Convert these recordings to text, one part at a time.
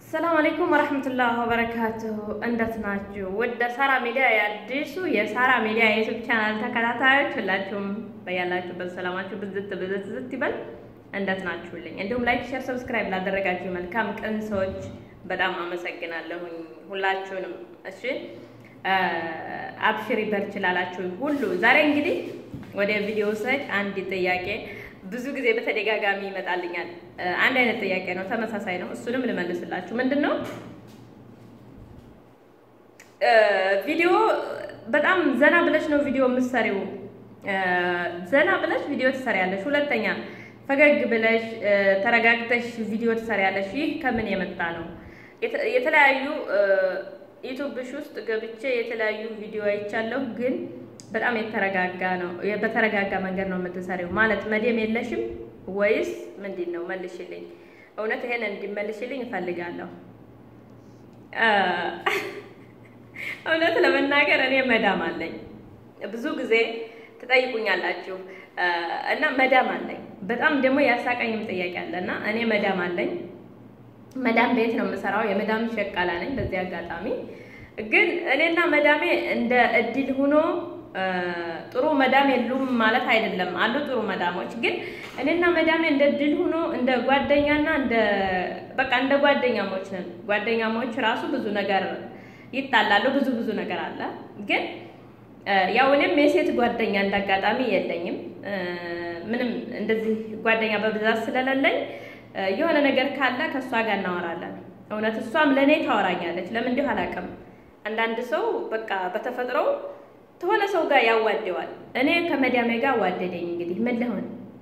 ሰላም አለይኩም ወረህመቱላህ ወበረካቱሁ። እንዴት ናችሁ? ወደ ሳራ ሚዲያ የአዲሱ የሳራ ሚዲያ የዩቱብ ቻናል ተከታታዮች ሁላችሁም በያላችሁበት ሰላማችሁ ብዝት ብዝት ዝት ይበል። እንዴት ናችሁልኝ? እንዲሁም ላይክ፣ ሼር፣ ሰብስክራይብ ላደረጋችሁ መልካም ቅን ሰዎች በጣም አመሰግናለሁኝ ሁላችሁንም። እሺ አብሽሪ በርች ላላችሁ ሁሉ ዛሬ እንግዲህ ወደ ቪዲዮ ሰጅ አንድ ጥያቄ ብዙ ጊዜ በተደጋጋሚ ይመጣልኛል። አንድ አይነት ጥያቄ ነው፣ ተመሳሳይ ነው። እሱንም ልመልስላችሁ። ምንድን ነው ቪዲዮ በጣም ዘና ብለሽ ነው ቪዲዮ የምትሰሪው። ዘና ብለሽ ቪዲዮ ትሰሪያለሽ። ሁለተኛ ፈገግ ብለሽ ተረጋግተሽ ቪዲዮ ትሰሪያለሽ። ይህ ከምን የመጣ ነው? የተለያዩ ዩቱብሽ ውስጥ ገብቼ የተለያዩ ቪዲዮ አይቻለሁ ግን በጣም የተረጋጋ ነው። በተረጋጋ መንገድ ነው የምትሰሪው። ማለት መደም የለሽም ወይስ ምንድን ነው? መልሽልኝ። እውነት ይሄን እንዲመልሽልኝ እፈልጋለሁ። እውነት ለመናገር እኔ መዳም አለኝ። ብዙ ጊዜ ትጠይቁኛላችሁ እና መዳም አለኝ። በጣም ደግሞ ያሳቀኝም ጥያቄ አለ እና እኔ መዳም አለኝ። መዳም ቤት ነው የምሰራው። የመዳም ሸቃላ ነኝ። በዚህ አጋጣሚ ግን እኔና መዳሜ እንደ እድል ሆኖ ጥሩ መዳም የሉም ማለት አይደለም። አሉ ጥሩ መዳሞች። ግን እኔና መዳሜ እንደ ድል ሆኖ እንደ ጓደኛና እንደ በቃ እንደ ጓደኛሞች ነን። ጓደኛሞች ራሱ ብዙ ነገር ይጣላሉ። ብዙ ብዙ ነገር አለ። ግን ያው እኔም የሴት ጓደኛ እንዳጋጣሚ የለኝም። ምንም እንደዚህ ጓደኛ በብዛት ስለሌለኝ የሆነ ነገር ካለ ከእሷ ጋር እናወራለን። እውነት እሷም ለእኔ ታወራኛለች። ለምን እንዲሁ አላውቅም። አንዳንድ ሰው በቃ በተፈጥሮ ከሆነ ሰው ጋር ያዋደዋል። እኔ ከመዳሜ ጋር ዋደደኝ። እንግዲህ ምን ልሆን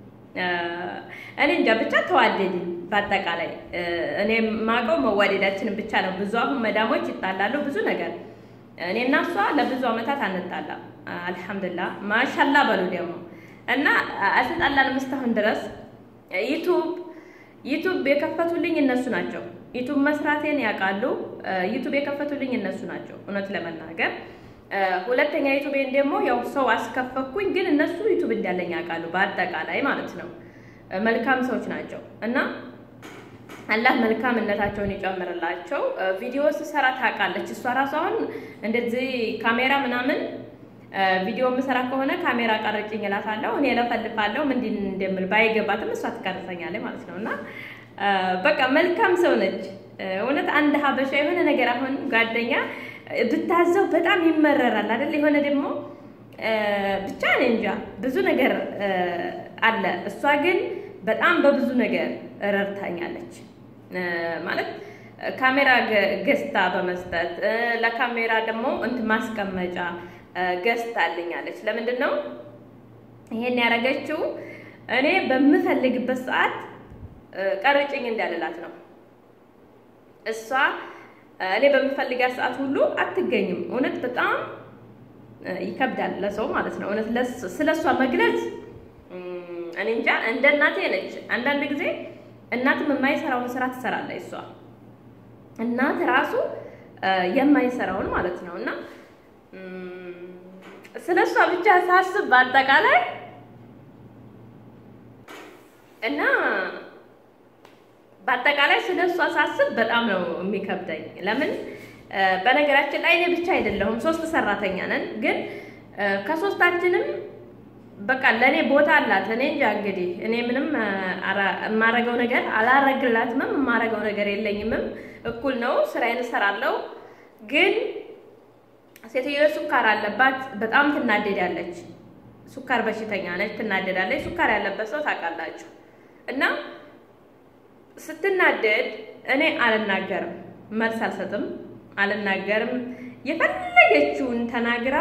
እኔ እንጃ ብቻ ተዋደድን። በአጠቃላይ እኔ ማውቀው መዋደዳችንን ብቻ ነው። ብዙ አሁን መዳሞች ይጣላሉ ብዙ ነገር። እኔና እሷ ለብዙ ዓመታት አንጣላም። አልሐምዱሊላህ ማሻላ በሉ ደግሞ እና አልተጣላንም እስካሁን ድረስ ዩቱብ ዩቱብ የከፈቱልኝ እነሱ ናቸው። ዩቱብ መስራቴን ያውቃሉ። ዩቱብ የከፈቱልኝ እነሱ ናቸው እውነት ለመናገር ሁለተኛ ዩቱቤን ደግሞ ያው ሰው አስከፈኩኝ፣ ግን እነሱ ዩቱብ እንዳለኝ ያውቃሉ። በአጠቃላይ ማለት ነው መልካም ሰዎች ናቸው እና አላህ መልካምነታቸውን ይጨምርላቸው። ቪዲዮ ስሰራ ታውቃለች እሷ ራሷ አሁን እንደዚህ ካሜራ ምናምን ቪዲዮ የምሰራ ከሆነ ካሜራ ቀረጭኝ እላታለሁ። እኔ እለፈልፋለሁ ምንድን እንደምል ባይገባትም እሷ ትቀርጸኛለች ማለት ነው እና በቃ መልካም ሰው ነች እውነት። አንድ ሀበሻ የሆነ ነገር አሁን ጓደኛ ብታዘው በጣም ይመረራል አይደል? የሆነ ደግሞ ብቻ እኔ እንጃ ብዙ ነገር አለ። እሷ ግን በጣም በብዙ ነገር ረድታኛለች ማለት ካሜራ ገዝታ በመስጠት ለካሜራ ደግሞ እንትን ማስቀመጫ ገዝታልኛለች። ለምንድን ነው ይሄን ያደረገችው? እኔ በምፈልግበት ሰዓት ቀርጭኝ እንዳልላት ነው እሷ እኔ በምፈልጋት ሰዓት ሁሉ አትገኝም። እውነት በጣም ይከብዳል ለሰው ማለት ነው። እውነት ስለ እሷ መግለጽ እኔ እንጃ። እንደ እናቴ ነች። አንዳንድ ጊዜ እናትም የማይሰራውን ስራ ትሰራለች እሷ እናት ራሱ የማይሰራውን ማለት ነው። እና ስለ እሷ ብቻ ሳስብ በአጠቃላይ እና በአጠቃላይ ስለ እሷ ሳስብ በጣም ነው የሚከብደኝ። ለምን በነገራችን ላይ እኔ ብቻ አይደለሁም፣ ሶስት ሰራተኛ ነን። ግን ከሶስታችንም በቃ ለእኔ ቦታ አላት። እኔ እንጃ እንግዲህ እኔ ምንም የማረገው ነገር አላረግላትምም፣ የማረገው ነገር የለኝምም። እኩል ነው፣ ስራዬን እሰራለሁ። ግን ሴትዮ ሱካር አለባት፣ በጣም ትናደዳለች። ሱካር በሽተኛ ነች፣ ትናደዳለች። ሱካር ያለበት ሰው ታውቃላችሁ እና ስትናደድ እኔ አልናገርም፣ መልስ አልሰጥም፣ አልናገርም። የፈለገችውን ተናግራ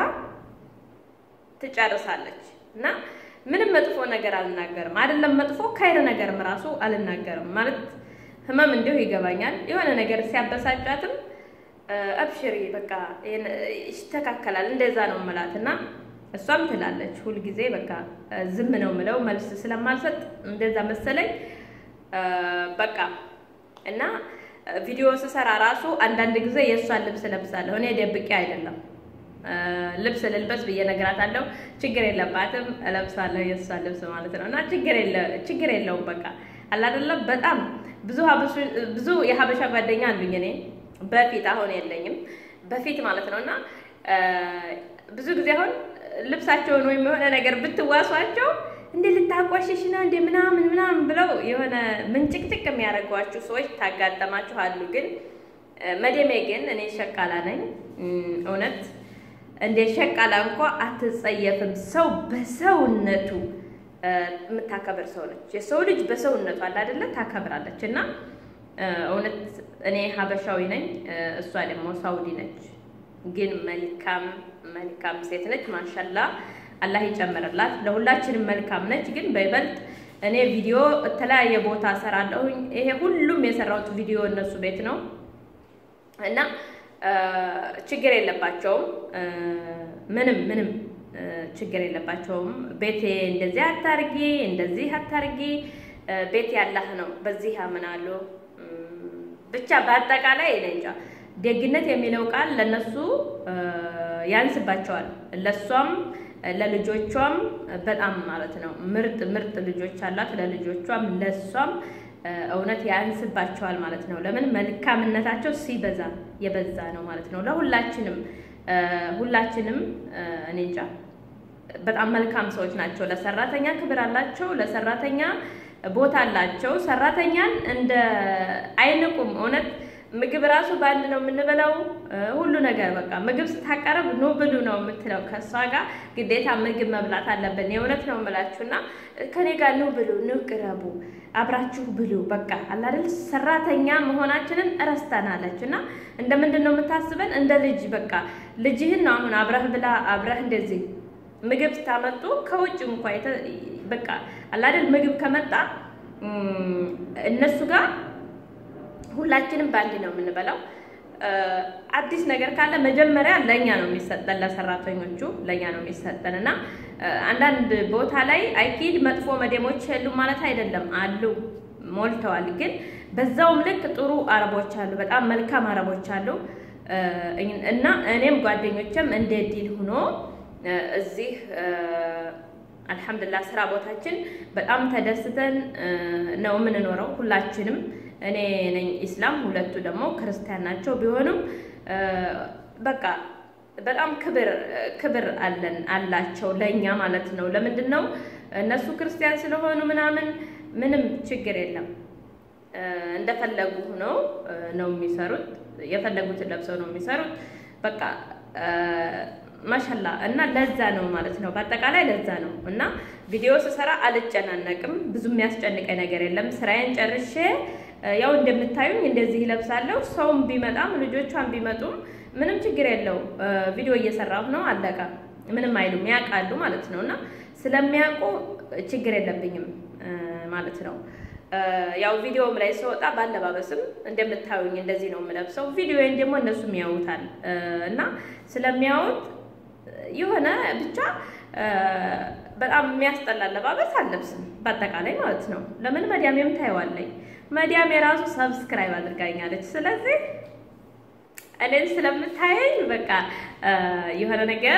ትጨርሳለች እና ምንም መጥፎ ነገር አልናገርም። አይደለም መጥፎ ካይረ ነገርም ራሱ አልናገርም። ማለት ህመም እንዲሁ ይገባኛል። የሆነ ነገር ሲያበሳጫትም አብሽሪ በቃ ይስተካከላል፣ እንደዛ ነው የምላት እና እሷም ትላለች ሁልጊዜ በቃ ዝም ነው የምለው መልስ ስለማልሰጥ እንደዛ መሰለኝ በቃ እና ቪዲዮ ስሰራ ራሱ አንዳንድ ጊዜ የእሷን ልብስ ለብሳለሁ። እኔ ደብቄ አይደለም ልብስ ልልበስ ብዬ እነግራታለሁ። ችግር የለባትም እለብሳለሁ የእሷን ልብስ ማለት ነው። እና ችግር የለውም በቃ አላደለም። በጣም ብዙ የሀበሻ ጓደኛ አሉኝ እኔ በፊት አሁን የለኝም በፊት ማለት ነው እና ብዙ ጊዜ አሁን ልብሳቸውን ወይም የሆነ ነገር ብትዋሷቸው እንደ ልታቋሽሽ ነው እንደ ምናምን ምናምን ብለው የሆነ ምንጭቅጭቅ የሚያደርጓችሁ ሰዎች ታጋጠማችሁ አሉ። ግን መደሜ ግን እኔ ሸቃላ ነኝ። እውነት እንደ ሸቃላ እንኳ አትጸየፍም። ሰው በሰውነቱ የምታከብር ሰው ነች። የሰው ልጅ በሰውነቱ አለ አይደለ? ታከብራለች። እና እውነት እኔ ሀበሻዊ ነኝ፣ እሷ ደግሞ ሳውዲ ነች። ግን መልካም መልካም ሴት ነች። ማሻላ አላህ ይጨምርላት። ለሁላችንም መልካም ነች። ግን በይበልጥ እኔ ቪዲዮ የተለያየ ቦታ እሰራለሁኝ። ይሄ ሁሉም የሰራሁት ቪዲዮ እነሱ ቤት ነው እና ችግር የለባቸውም። ምንም ምንም ችግር የለባቸውም። ቤቴ እንደዚህ አታርጊ፣ እንደዚህ አታርጊ፣ ቤት ያላህ ነው፣ በዚህ ያምናሉ። ብቻ በአጠቃላይ እኔ እንጃ ደግነት የሚለው ቃል ለነሱ ያንስባቸዋል። ለሷም ለልጆቿም በጣም ማለት ነው ምርጥ ምርጥ ልጆች አላት። ለልጆቿም ለሷም እውነት ያንስባቸዋል ማለት ነው። ለምን መልካምነታቸው ሲበዛ የበዛ ነው ማለት ነው። ለሁላችንም ሁላችንም እኔ እንጃ በጣም መልካም ሰዎች ናቸው። ለሰራተኛ ክብር አላቸው። ለሰራተኛ ቦታ አላቸው። ሰራተኛን እንደ አይንቁም። እውነት ምግብ ራሱ በአንድ ነው የምንበላው። ሁሉ ነገር በቃ ምግብ ስታቀርብ ኑ ብሉ ነው የምትለው። ከእሷ ጋር ግዴታ ምግብ መብላት አለብን። የእውነት ነው የምላችሁና ከኔ ጋር ኑ ብሉ፣ ኑ ቅረቡ፣ አብራችሁ ብሉ። በቃ አላደል ሰራተኛ መሆናችንን እረስተናለች እና እንደ ምንድን ነው የምታስበን? እንደ ልጅ በቃ ልጅህን ነው አሁን አብረህ ብላ አብረህ እንደዚህ ምግብ ስታመጡ ከውጭ እንኳ በቃ አላደል ምግብ ከመጣ እነሱ ጋር ሁላችንም በአንድ ነው የምንበላው። አዲስ ነገር ካለ መጀመሪያ ለእኛ ነው የሚሰጠን፣ ለሰራተኞቹ ለእኛ ነው የሚሰጠን እና አንዳንድ ቦታ ላይ አይኪድ መጥፎ መደሞች የሉም ማለት አይደለም፣ አሉ ሞልተዋል። ግን በዛውም ልክ ጥሩ አረቦች አሉ፣ በጣም መልካም አረቦች አሉ እና እኔም ጓደኞችም እንደ ዲል ሆኖ እዚህ አልሐምዱሊላህ ስራ ቦታችን በጣም ተደስተን ነው የምንኖረው ሁላችንም። እኔ ነኝ ኢስላም፣ ሁለቱ ደግሞ ክርስቲያን ናቸው። ቢሆንም በቃ በጣም ክብር ክብር አለን አላቸው ለእኛ ማለት ነው። ለምንድን ነው እነሱ ክርስቲያን ስለሆኑ ምናምን ምንም ችግር የለም። እንደፈለጉ ሆነው ነው የሚሰሩት። የፈለጉትን ለብሰው ነው የሚሰሩት። በቃ ማሻላ እና ለዛ ነው ማለት ነው። በአጠቃላይ ለዛ ነው እና ቪዲዮ ስሰራ አልጨናነቅም። ብዙ የሚያስጨንቀኝ ነገር የለም። ስራዬን ጨርሼ ያው እንደምታዩኝ እንደዚህ ይለብሳለሁ። ሰውም ቢመጣም ልጆቿን ቢመጡም ምንም ችግር የለው። ቪዲዮ እየሰራሁ ነው፣ አለቀ። ምንም አይሉም፣ ያውቃሉ ማለት ነው እና ስለሚያውቁ ችግር የለብኝም ማለት ነው። ያው ቪዲዮም ላይ ስወጣ ባለባበስም እንደምታዩኝ እንደዚህ ነው የምለብሰው። ቪዲዮዬን ደግሞ እነሱም ያዩታል እና ስለሚያዩት የሆነ ብቻ በጣም የሚያስጠላ አለባበስ አለብስም በአጠቃላይ ማለት ነው። ለምን መዲያሜም ታየዋለኝ። መዲያም የራሱ ሰብስክራይብ አድርጋኛለች። ስለዚህ እኔን ስለምታየኝ በቃ የሆነ ነገር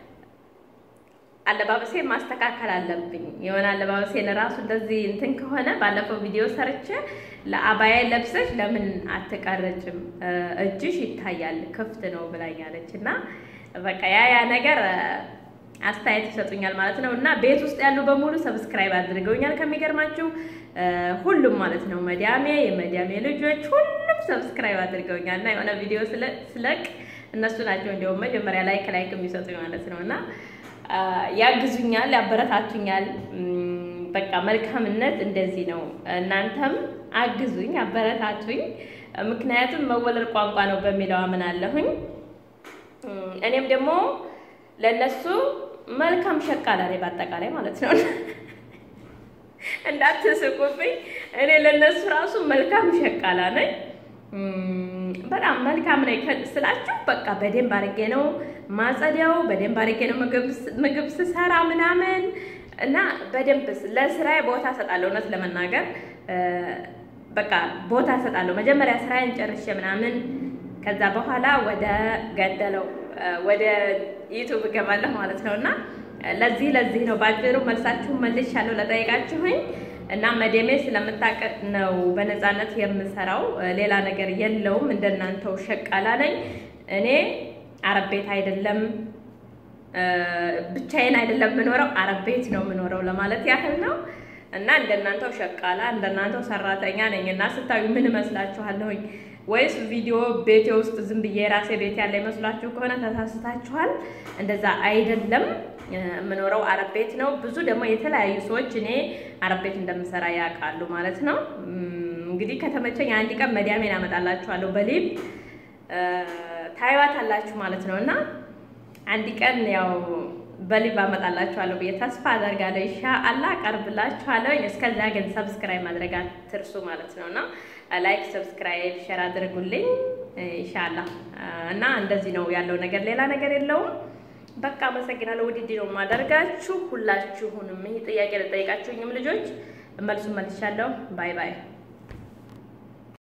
አለባበሴ ማስተካከል አለብኝ። የሆነ አለባበሴ ለራሱ እንደዚህ እንትን ከሆነ ባለፈው ቪዲዮ ሰርቼ ለአባያ ለብሰሽ ለምን አትቀረጭም? እጅሽ ይታያል ክፍት ነው ብላኛለች እና በቃ ያ ያ ነገር አስተያየት ይሰጡኛል ማለት ነው። እና ቤት ውስጥ ያሉ በሙሉ ሰብስክራይብ አድርገውኛል። ከሚገርማችሁ ሁሉም ማለት ነው መዲያሜ፣ የመዲያሜ ልጆች ሁሉም ሰብስክራይብ አድርገውኛል። እና የሆነ ቪዲዮ ስለቅ እነሱ ናቸው እንዲሁም መጀመሪያ ላይክ ላይክ የሚሰጡኝ ማለት ነው እና ያግዙኛል፣ ያበረታቱኛል። በቃ መልካምነት እንደዚህ ነው። እናንተም አግዙኝ፣ አበረታቱኝ። ምክንያቱም መወለድ ቋንቋ ነው በሚለው አምናለሁኝ። እኔም ደግሞ ለነሱ መልካም ሸቃላ ነኝ በአጠቃላይ ማለት ነው። እንዳትስቁብኝ። እኔ ለነሱ ራሱ መልካም ሸቃላ ነኝ። በጣም መልካም ነኝ ስላችሁ በቃ በደንብ አድርጌ ነው ማጸዲያው፣ በደንብ አድርጌ ነው ምግብ ስሰራ ምናምን እና በደንብ ለስራዬ ቦታ እሰጣለሁ። እውነት ለመናገር በቃ ቦታ እሰጣለሁ። መጀመሪያ ስራዬን ጨርሼ ምናምን ከዛ በኋላ ወደ ገደለው ወደ ዩቱብ እገባለሁ ማለት ነው። እና ለዚህ ለዚህ ነው ባጭሩ መልሳችሁን መልሻለሁ ለጠየቃችሁኝ እና መደሜ ስለምታውቅ ነው በነፃነት የምሰራው። ሌላ ነገር የለውም። እንደናንተው ሸቃላ ነኝ እኔ። አረብ ቤት አይደለም ብቻዬን አይደለም የምኖረው፣ አረብ ቤት ነው የምኖረው ለማለት ያህል ነው። እና እንደናንተው ሸቃላ እንደናንተው ሰራተኛ ነኝ። እና ስታዩ ምን እመስላችኋለሁኝ? ወይስ ቪዲዮ ቤቴ ውስጥ ዝም ብዬ ራሴ ቤት ያለ ይመስላችሁ ከሆነ ተሳስታችኋል። እንደዛ አይደለም። የምኖረው አረብ ቤት ነው። ብዙ ደግሞ የተለያዩ ሰዎች እኔ አረብ ቤት እንደምሰራ ያውቃሉ ማለት ነው። እንግዲህ ከተመቸኝ አንድ ቀን መዲያሜን አመጣላችኋለሁ በሊብ ታይዋት አላችሁ ማለት ነው። እና አንድ ቀን ያው በሊብ አመጣላችኋለሁ ብዬ ተስፋ አደርጋለሁ። ኢንሻአላህ አቀርብላችኋለሁ። እስከዛ ግን ሰብስክራይብ ማድረግ አትርሱ ማለት ነው እና ላይክ፣ ሰብስክራይብ፣ ሼር አድርጉልኝ ኢንሻአላህ። እና እንደዚህ ነው ያለው ነገር፣ ሌላ ነገር የለውም። በቃ አመሰግናለሁ። ውድድ ነው የማደርጋችሁ ሁላችሁንም። ይህ ጥያቄ ለጠይቃችሁኝም ልጆች መልሱን መልሻለሁ። ባይ ባይ